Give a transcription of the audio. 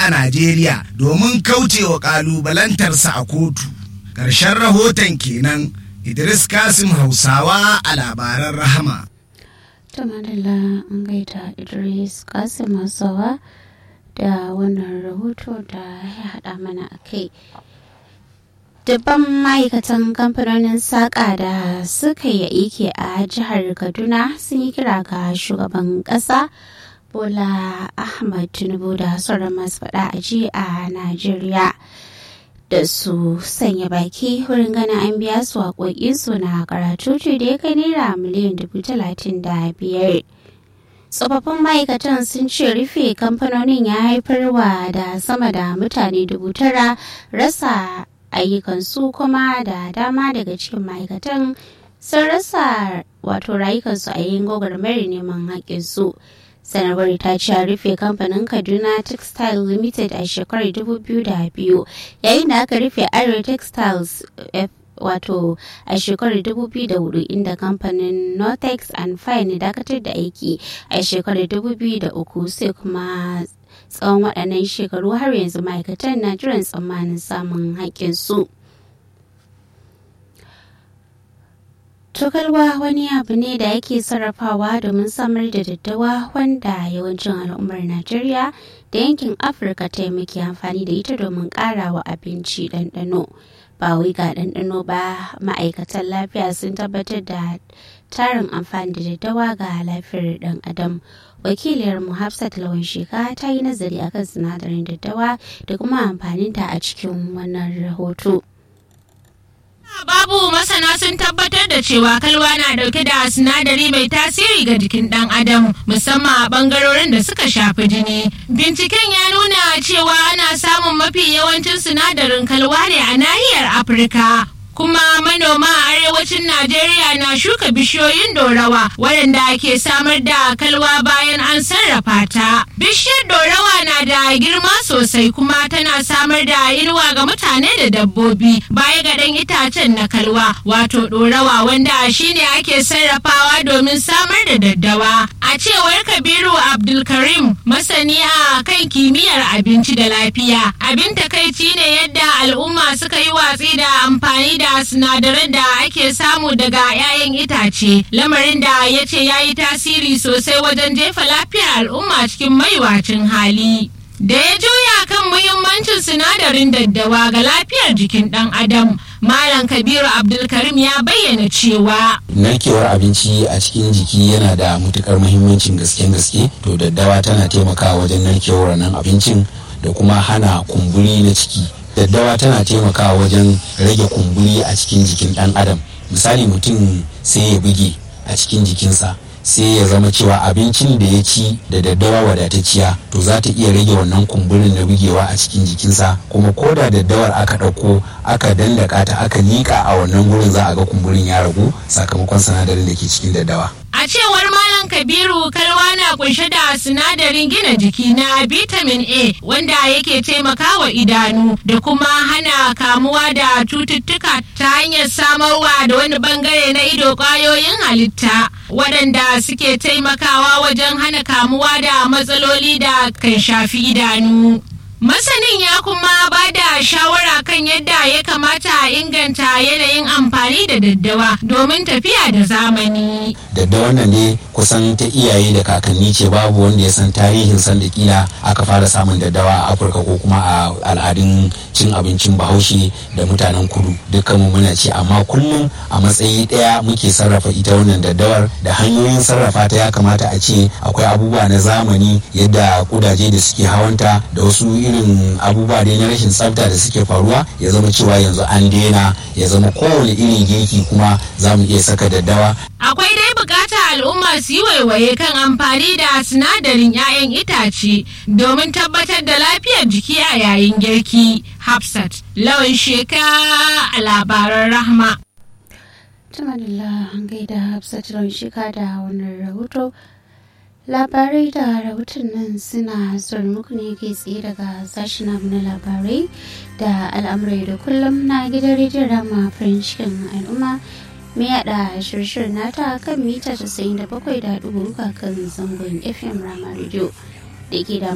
a Najeriya domin kaucewa ƙalubalantarsa a kotu. Ƙarshen rahoton kenan Idris Kasim Hausawa a labaran rahama. Tamadala an gaida Idris Kasim Hausawa da wannan rahoto da ya haɗa mana a kai. Dubban ma'aikatan kamfanonin saƙa da suka yi aiki a jihar Kaduna sun yi kira ga shugaban ƙasa Bola Ahmad Tinubu da sauran masu faɗa a ji a Najeriya da su sanya baki wurin ganin an biya su haƙoƙinsu na karatu da ya kai naira miliyan dubu talatin da biyar. tsofaffin ma'aikatan sun ce rufe kamfanonin ya haifarwa da sama da mutane dubu tara rasa ayyukansu kuma da dama daga cikin ma'aikatan sun rasa wato rayukansu a yayin gwagwarmayar neman haƙƙinsu sanarwar ta ce rufe kamfanin kaduna textile limited a shekarar 2002 yayin da aka rufe arewa textiles wato a shekarar 2004 inda kamfanin nortex and fine dakatar da aiki a shekarar 2003 sai kuma tsawon waɗannan shekaru har yanzu ma'aikatan na jiran tsammanin samun haƙƙinsu. Tokalwa wani abu ne da yake sarrafawa domin samar da daddawa wanda yawancin al'ummar Najeriya da yankin Afirka ta muke amfani da ita domin ƙarawa abinci ɗanɗano. Ba wai ga ɗanɗano ba ma'aikatan lafiya sun tabbatar da tarin amfani da daddawa ga lafiyar ɗan adam. wakiliyar mu hafsat lawan sheka ta yi nazari akan sinadarin daddawa da kuma amfaninta a cikin wannan rahoto. Babu masana sun tabbatar da cewa kalwa na dauke da sinadari mai tasiri ga jikin dan adam musamman a bangarorin da suka shafi jini. Binciken ya nuna cewa ana samun mafi yawancin sinadarin kalwa ne a nahiyar Afirka. kuma manoma a arewacin Najeriya na shuka bishiyoyin dorawa waɗanda ke samar da kalwa bayan an sarrafa ta. Bishiyar dorawa na da girma sosai kuma tana samar da inuwa ga mutane da dabbobi baya ga ɗan itacen na kalwa wato dorawa wanda shine ake sarrafawa domin samar da daddawa. A cewar Kabiru Abdulkarim masani a kan kimiyyar abinci da lafiya. Abin takaici ne yadda al'umma suka yi watsi da amfani da da sinadaran da ake samu daga 'ya'yan itace lamarin da ya ce ya yi tasiri sosai wajen jefa lafiyar al'umma cikin maiwacin hali da ya juya kan muhimmancin sinadarin daddawa ga lafiyar jikin ɗan adam malam kabiru abdulkarim ya bayyana cewa narkewar abinci a cikin jiki yana da matukar muhimmancin gasken gaske to daddawa tana taimakawa wajen narkewar nan abincin da kuma hana kumburi na ciki daddawa tana taimakawa wajen rage kumburi a cikin jikin dan adam misali mutum sai ya buge a cikin jikinsa sai ya zama cewa abincin da ya ci da daddawa wadatacciya to za ta iya rage wannan kumburin na bugewa a cikin jikinsa kuma ko da daddawar aka ɗauko aka dandaka ta aka liƙa a wannan gurin za a ga kumburin ya ragu sakamakon sinadarin da ke cikin daddawa A cewar Malam Kabiru kalwa na kunshe da sinadarin gina jiki na vitamin A wanda yake taimakawa idanu da kuma hana kamuwa da cututtuka ta hanyar samarwa da wani bangare na ido kwayoyin halitta waɗanda suke taimakawa wajen hana kamuwa da matsaloli da kan shafi idanu. Masanin ya kuma ba da shawara kan yadda ya kamata a inganta yanayin amfani da daddawa domin tafiya da zamani. Daddawa nan ne kusan ta iyaye da kakanni ce babu wanda ya san tarihin san da kila aka fara samun daddawa a Afirka ko kuma a al'adun cin abincin Bahaushe da mutanen kudu dukkanmu muna ce amma kullum a matsayi ɗaya muke sarrafa ita wannan daddawar da hanyoyin sarrafa ta ya kamata a ce akwai abubuwa na zamani yadda kudaje da suke hawanta da wasu irin abubuwa dai na rashin tsafta da suke faruwa ya zama cewa yanzu an daina ya zama kowane irin girki kuma za mu iya saka daddawa. Akwai dai bukata al'umma su yi waiwaye kan amfani da sinadarin 'ya'yan itace domin tabbatar da lafiyar jiki a yayin girki. Hafsat, lawan sheka a labaran rahma. Tumanillah an gaida Hafsat lawan sheka da wannan rahoto. labarai da rahoton nan suna zuwa muku ne ke tsaye daga sashen abu na labarai da al'amurai da kullum na gidan rediyon rama farin cikin al'umma mai yada shirshir nata kan mita 97.3 kan zangon fm rama radio da ke da